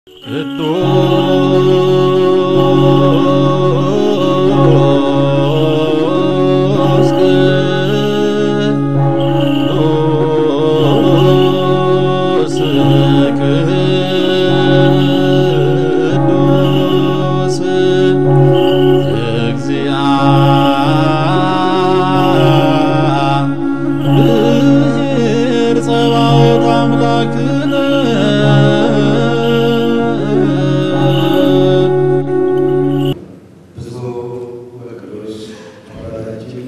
ቅዱስ ቅዱስ ቅዱስ እግዚአብሔር ጸባኦት አምላክነ ብፁዕ ወቅዱስ አባታችን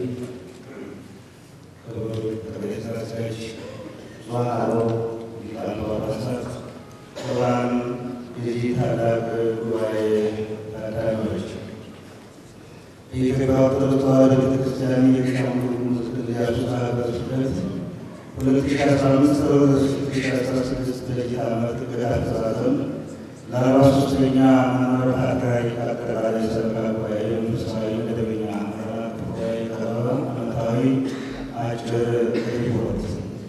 ክቡር ጠቅላይ ሥራ አስኪያጅ ብፁዓን አበው ሊቃነ ጳጳሳት፣ ክቡራን የዚህ ታላቅ ጉባኤ ታዳሚዎች፣ የኢትዮጵያ ኦርቶዶክስ ተዋሕዶ ቤተክርስቲያን የቤኒሻንጉል ጉሙዝ ክልል የአሶሳ ሀገረ ስብከት ሁለት ሺህ አስራ አምስት ሁለት ሺህ አስራ ስድስት በጀት ዓመት ዕቅድ አፈጻጸም ለአርባ ሦስተኛ መንበረ ፓትርያርክ አጠቃላይ ሰበካ ጉባኤ መንፈሳዊ መደበኛ መርሃ ጉባኤ የቀረበ ዓመታዊ አጭር ሪፖርት።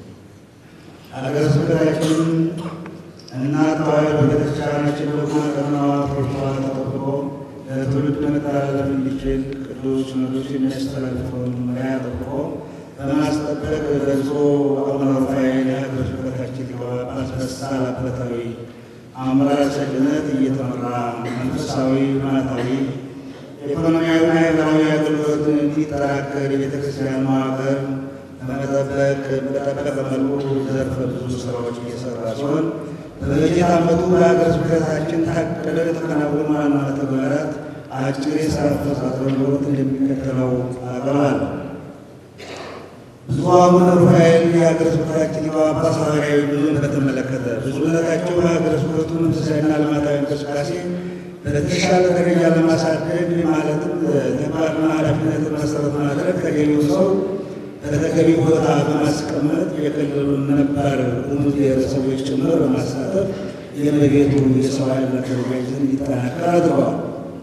ሀገረ ስብከታችን እና ተዋሕዶ ቤተክርስቲያናችን በጎ ቀኖናዋ ፕሮቶኮል ተጠብቆ ለትውልድ መተላለፍ እንዲችል ቅዱስ ሲኖዶስ የሚያስተላልፈውን መመሪያ ጠብቆ በማስጠበቅ በብፁዕ አቡነ ሩፋኤል የሀገረ ስብከታችን ሊቀ ጳጳስ በሳል አባታዊ አመራር ሰጭነት እየተመራ መንፈሳዊ፣ ልማታዊ፣ ኢኮኖሚያዊና ማህበራዊ አገልግሎት እንዲጠናከር የቤተክርስቲያን መዋቅር ለመጠበቅ በጠበቀ መልኩ ዘርፈ ብዙ ስራዎች እየሰራ ሲሆን በበጀት ዓመቱ በሀገረ ስብከታችን ታቅደው የተከናወኑ ዋና ተግባራት አጭር የስራ አፈጻጸም ሪፖርት እንደሚከተለው አቀርባለሁ። ብፁዕ አቡነ ሩፋኤል የሀገረ ስብከታችን ሊቀ ጳጳስ ሐዋርያዊ ጉዞን በተመለከተ ብፁዕነታቸው በሀገረ ስብከቱ መንፈሳዊና ልማታዊ እንቅስቃሴ በተሻለ ደረጃ ለማሳደግ ማለትም ተግባርና ኃላፊነትን መሰረት ማድረግ ተገቢው ሰው በተገቢ ቦታ በማስቀመጥ የክልሉን ነባር ጉሙዝ ብሔረሰቦች ጭምር በማሳተፍ የመቤቱ የሰው ኃይል አደረጃጀትን እንዲጠናከር አድርገዋል።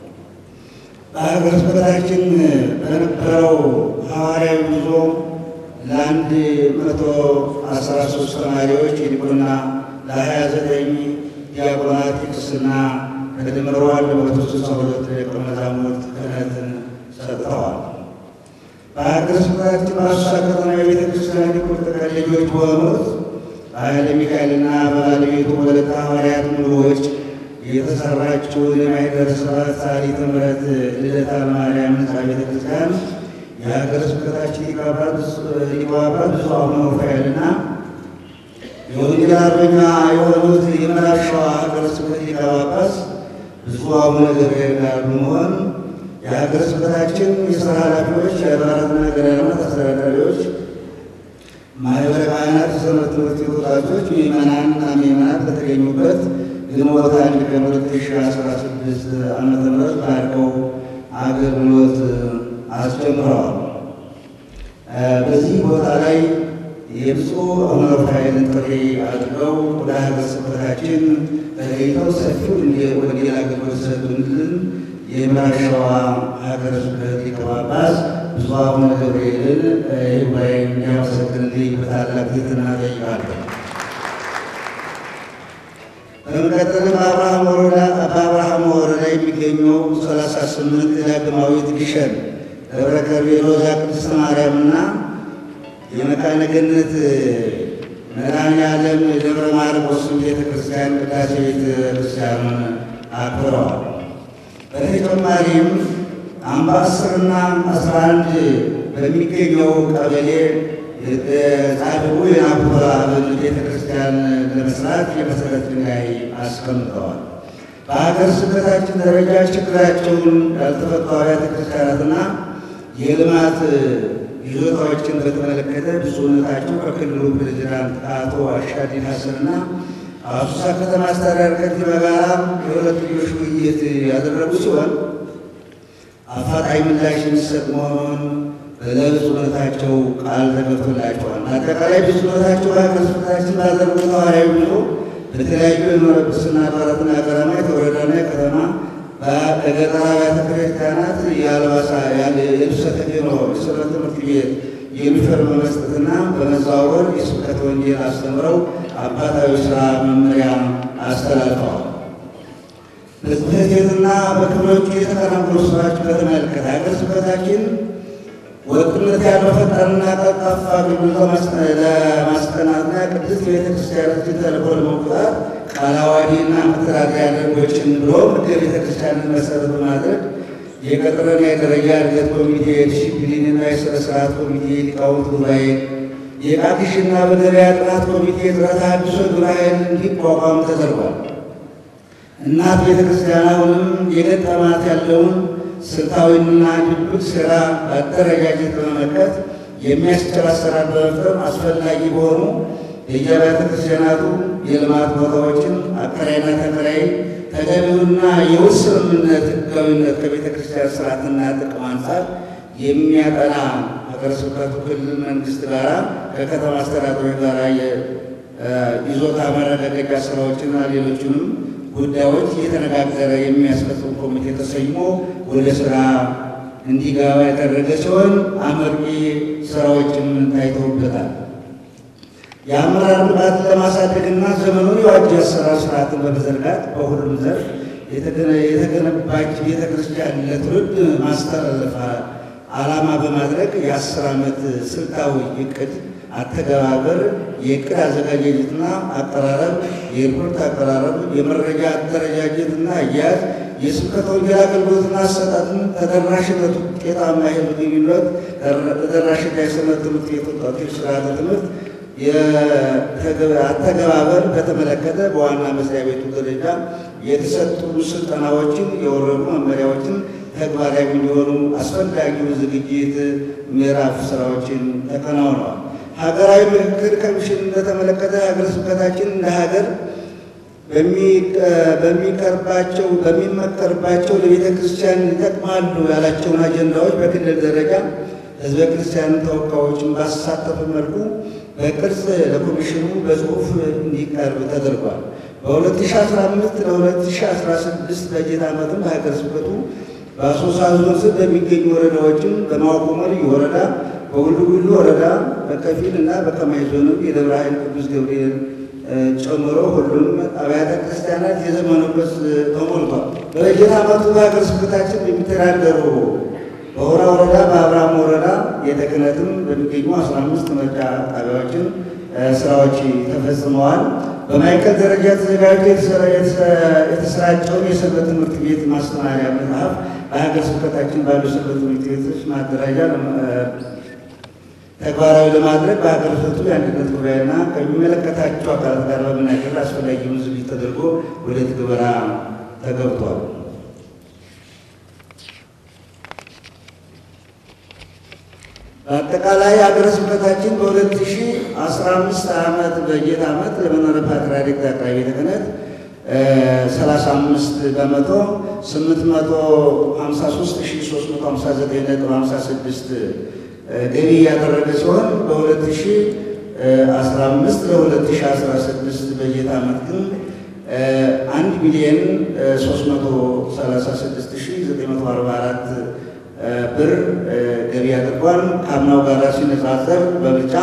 በሀገረ ስብከታችን በነበረው ሐዋርያዊ ጉዞ ለአንድ መቶ አስራ ሶስት ተማሪዎች የዲቁና ለሀያ ዘጠኝ ዲያቆናት የቅስና ከድምሮ አንድ መቶ ስልሳ ሁለት ደቀ መዛሙርት ክህነትን ሰጥተዋል። በሀገረ ስብከታችን በአሶሳ ከተማ የቤተ ክርስቲያን ቁርጥ ቀን ልጆች በሆኑት በኃይለ ሚካኤልና በባለቤቱ ወለተ ሐዋርያት ሙሉዎች የተሰራችውን የማኅደረ ስብሐት ሰዓሊተ ምሕረት ልደታ ማርያም ሕንፃ ቤተ ክርስቲያን የሀገረ ስብከታችን ሊቀ ጳጳስ ብፁዕ አቡነ ሩፋኤልና የወንጌል አርበኛ የሆኑት የምዕራብ ሸዋ ሀገረ ስብከት ሊቀ ጳጳስ ብፁዕ አቡነ ገብርኤል ጋር በመሆን የሀገረ ስብከታችን የሥራ ኃላፊዎች፣ የአድባራትና ገዳማት አስተዳዳሪዎች፣ ማኅበረ ካህናት፣ የሰንበት ትምህርት ቤት ወጣቶች፣ ምዕመናንና ምዕመናት በተገኙበት ግንቦት አንድ ቀን ሁለት ሺህ አስራ ስድስት ዓመተ ምህረት ባርከው አገልግሎት አስጀምረዋል። በዚህ ቦታ ላይ የብፁዕ አቡነ ሩፋኤልን ጥሪ አድርገው ወደ ሀገረ ስብከታችን ተገኝተው ሰፊው ወንጌል አገልግሎት ሰጡልን የምዕራብ ሸዋ ሀገረ ስብከት ሊቀ ጳጳስ ብፁዕ አቡነ ገብርኤልን ይህ ጉባኤ እንዲያመሰግንልኝ በታላቅ ትሕትና እጠይቃለሁ። በመቀጠልም በአብርሃም ወረዳ በአብርሃም ወረዳ የሚገኘው ሰላሳ ስምንት ዳግማዊት ግሸን ደብረ ከርቤ ሎዛ ቅድስት ማርያምና የመካነ ገነት መድኃኔዓለም ደብረ ማርቆስ ቤተ ክርስቲያን ቅዳሴ ቤተ ክርስቲያኑን አክብረዋል። በተጨማሪም አምባሰልና አስራ አንድ በሚገኘው ቀበሌ ጻድቁ የናቡተ አብን ቤተ ክርስቲያን ለመስራት የመሰረት ድንጋይ አስቀምጠዋል። በሀገረ ስብከታችን ደረጃ ችግራቸውን ያልተፈቱ አብያተ ክርስቲያናትና የልማት ይዞታዎችን በተመለከተ ብፁዕነታቸው ከክልሉ ፕሬዚዳንት አቶ አሻዲን ሀሰንና አሶሳ ከተማ አስተዳደር ከንቲባ ጋር የሁለትዮሽ ውይይት ያደረጉ ሲሆን አፋጣኝ ምላሽ የሚሰጥ መሆኑን ለብፁዕነታቸው ቃል ተገብቶላቸዋል። አጠቃላይ ብፁዕነታቸው በሀገረ ስብከታችን ባደረጉት ሐዋርያዊ ጉዞ በተለያዩ የመንበረ ጵጵስና አድባራትና ገዳማት የወረዳና የከተማ በገጠር አብያተ ክርስቲያናት የአልባሳ የልብሰ ተክህኖ የሰንበት ትምህርት ቤት ዩኒፎርም በመስጠትና በመዘዋወር የስብከተ ወንጌል አስተምረው አባታዊ ሥራ መመሪያ አስተላልፈዋል። በጽሕፈት ቤትና በክፍሎቹ የተከናወኑ ስራዎች በተመለከተ ሀገረ ስብከታችን ወጥነት ያለው ፈጣንና ቀልጣፋ አገልግሎት ለማስጠናትና ቅድስት ቤተክርስቲያናችን ተልእኮ ለመውጣት ቃለ ዓዋዲና መተዳደሪያ ደንቦችን ብሎም ሕገ ቤተክርስቲያንን መሰረት በማድረግ የቅጥርና የደረጃ እድገት ኮሚቴ፣ የዲሲፕሊንና የሥነ ሥርዓት ኮሚቴ፣ ሊቃውንት ጉባኤ፣ የቃኪሽና በገበያ ጥናት ኮሚቴ ጥረት አድሶ ግብረ ኃይል እንዲቋቋም ተደርጓል። እናት ቤተክርስቲያን አሁንም የገጠማት ያለውን ስልታዊና ድብቅ ሥራ በአደረጃጀት በመመከት የሚያስችል አሰራር በመፍጠር አስፈላጊ በሆኑ የየአብያተ ክርስቲያናቱ የልማት ቦታዎችን አከራይና ተከራይ ተገቢውና የውል ስምምነት ሕጋዊነት ከቤተ ክርስቲያን ስርዓትና ጥቅም አንጻር የሚያጠና ሀገረ ስብከቱ ክልል መንግስት ጋራ ከከተማ አስተዳደሮች ጋራ የይዞታ ማረጋገጫ ስራዎችና ሌሎችንም ጉዳዮች እየተነጋገረ የሚያስፈጽም ኮሚቴ ተሰይሞ ወደ ስራ እንዲገባ ያደረገ ሲሆን አመርቂ ስራዎችም ታይተውበታል። የአመራር ብቃትን ለማሳደግና ዘመኑን የዋጀ አሰራር ስርዓትን በመዘርጋት በሁሉም ዘርፍ የተገነባች ቤተ ክርስቲያን ለትውልድ ማስተላለፍ ዓላማ በማድረግ የአስር ዓመት ስልታዊ እቅድ አተገባበር፣ የእቅድ አዘጋጃጀትና አቀራረብ፣ የሪፖርት አቀራረብ፣ የመረጃ አደረጃጀትና አያያዝ፣ የስብከተ ወንጌል አገልግሎትና አሰጣጥን ተደራሽነቱ፣ ውጤታማ የሕዝብ ግንኙነት፣ ተደራሽና የሰንበት ትምህርት ቤት ወጣቶች ስርዓተ ትምህርት አተገባበር በተመለከተ በዋና መስሪያ ቤቱ ደረጃ የተሰጡ ስልጠናዎችን፣ የወረዱ መመሪያዎችን ተግባራዊ እንዲሆኑ አስፈላጊውን ዝግጅት ምዕራፍ ስራዎችን ተከናውነዋል። ሀገራዊ ምክክር ኮሚሽን በተመለከተ ሀገረ ስብከታችን እንደ ሀገር በሚቀርባቸው በሚመከርባቸው ለቤተ ክርስቲያን ይጠቅማሉ ያላቸውን አጀንዳዎች በክልል ደረጃ ህዝበ ክርስቲያን ተወካዮችን ባሳተፈ መልኩ በቅርጽ ለኮሚሽኑ በጽሁፍ እንዲቀርብ ተደርጓል። በ2015 ለ2016 በጀት ዓመትም በሀገረ ስብከቱ በአሶሳ ዞን ስር በሚገኙ ወረዳዎችም በማዋቆሞ ልዩ ወረዳ፣ በጉልጉሉ ወረዳ በከፊል እና በከማይ ዞንም የደብረ ኃይል ቅዱስ ገብርኤል ጨምሮ ሁሉም አብያተ ክርስቲያናት የዘመኑበት ተሞልቷል። በበጀት ዓመቱ በሀገረ ስብከታችን የሚተዳደሩ በሆራ ወረዳ በአብርሃም ወረዳ የተክህነትም በሚገኙ 15 ምርጫ ጣቢያዎችን ስራዎች ተፈጽመዋል። በማዕከል ደረጃ ተዘጋጅቶ የተሰራጨውን የሰንበት ትምህርት ቤት ማስተማሪያ መጽሐፍ በሀገረ ስብከታችን ባሉ ሰንበት ትምህርት ቤቶች ማደራጃ ተግባራዊ ለማድረግ በሀገረ ስብከቱ የአንድነት ጉባኤና ከሚመለከታቸው አካላት ጋር በመናገር አስፈላጊውን ዝግጅት ተደርጎ ወደ ትግበራ ተገብቷል። በአጠቃላይ ሀገረ ስብከታችን በ2015 ዓመት በጀት ዓመት ለመንበረ ፓትርያርክ ጠቅላይ ቤተ ክህነት 35 በመቶ 853359.56 ገቢ ያደረገ ሲሆን በ2015 ለ2016 በጀት ዓመት ግን 1 ሚሊዮን 336944 ብር ገቢ አድርጓል። ከአምናው ጋር ሲነጻጸር በምርጫ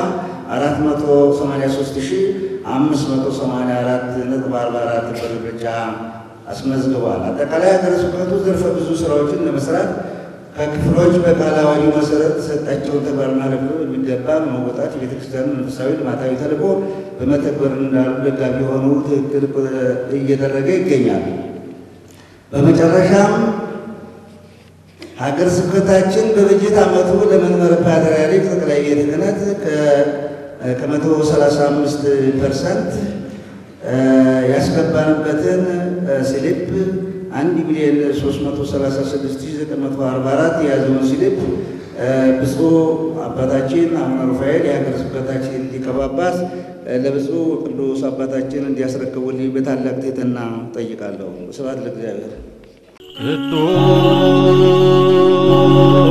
483584 ነጥብ 44 ብር ብቻ አስመዝግቧል። አጠቃላይ ሀገረ ስብከቱ ዘርፈ ብዙ ስራዎችን ለመስራት ከክፍሎች በቃለ ዓዋዲው መሰረት ተሰጣቸውን ተግባርና ኃላፊነት በሚገባ በመወጣት የቤተክርስቲያኑ መንፈሳዊ ልማታዊ ተልዕኮ በመተግበር እንዳሉ ደጋፊ የሆኑ ትክክል እየደረገ ይገኛል። በመጨረሻም ሀገረ ስብከታችን በበጀት ዓመቱ ለመንበረ ፓትርያርክ ጠቅላይ ቤተ ክህነት ከመቶ ሰላሳ አምስት ፐርሰንት ያስገባንበትን ስሊፕ አንድ ሚሊዮን ሶስት መቶ ሰላሳ ስድስት ሺህ ዘጠኝ መቶ አርባ አራት የያዘውን ስሊፕ ብፁዕ አባታችን አቡነ ሩፋኤል የሀገረ ስብከታችን ሊቀ ጳጳስ ለብፁዕ ቅዱስ አባታችን እንዲያስረክቡልኝ በታላቅ ትሕትና ጠይቃለሁ። ስብሐት ለእግዚአብሔር። ቅዱስ